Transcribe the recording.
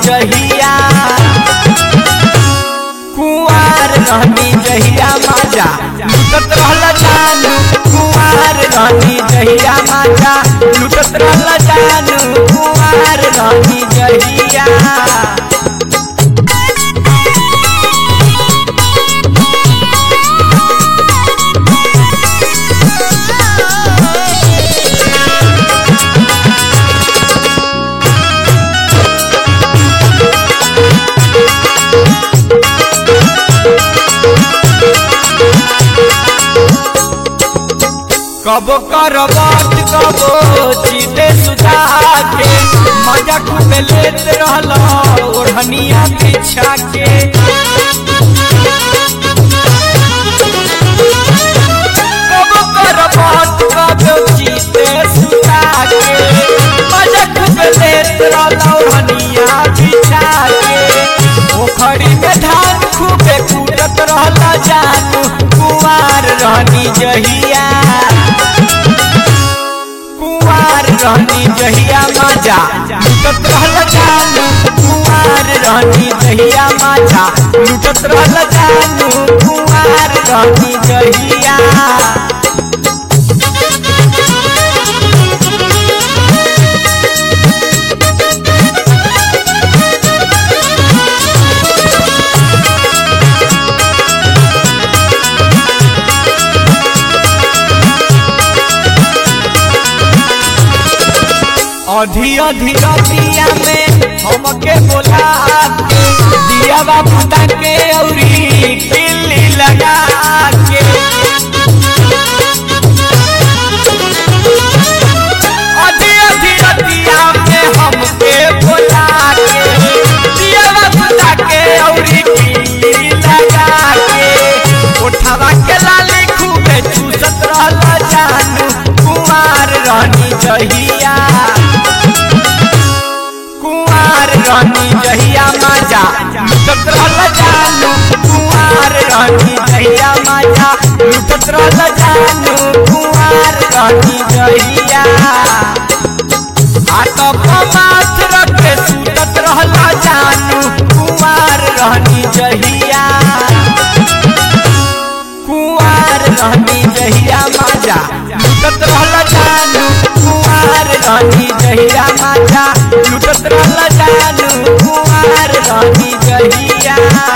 जहिया कुआर रहनी जहिया माजा लुटत रहल जानू कुआर रहनी जहिया माजा लुटत रहल जानू कुआर रहनी जहिया कबो करबत कबो चीते सुधा के मजा खूब लेत रहल ओढ़निया बिछा के कबो करबत कबो चीते सुधा के मजा खूब लेत रहल ओढ़निया बिछा के पोखरी में धान खूबे कूटत रहल जानू कुआर रहनी जहिया कुआर रहनी जहिया माजा लुटत रहल जानू कुआर रहनी जहिया माजा लुटत रहल जानू कुआर रहनी जहिया अधी अधी रतिया में हमके बोला के दिया बाबू के औरी किल्ली लगा के अधी अधी रतिया में हमके बोला के दिया बाबू के औरी किल्ली लगा के उठावा के लाली खूबे चूसत रहल जानू कुमार रहनी जहिया कुआर रहनी जहिया माजा लुटत रहल जानू कुआर रहनी जहिया माजा लुटत रहल जानू कुआर रहनी जहिया हाथ पर माथ रख के सुतत रहल जानू कुआर रहनी जहिया कुआर रहनी जहिया माजा लुटत रहल जानू कुआर रहनी जहिया माजा लुटत रहल जानू कुआर रहनी जहिया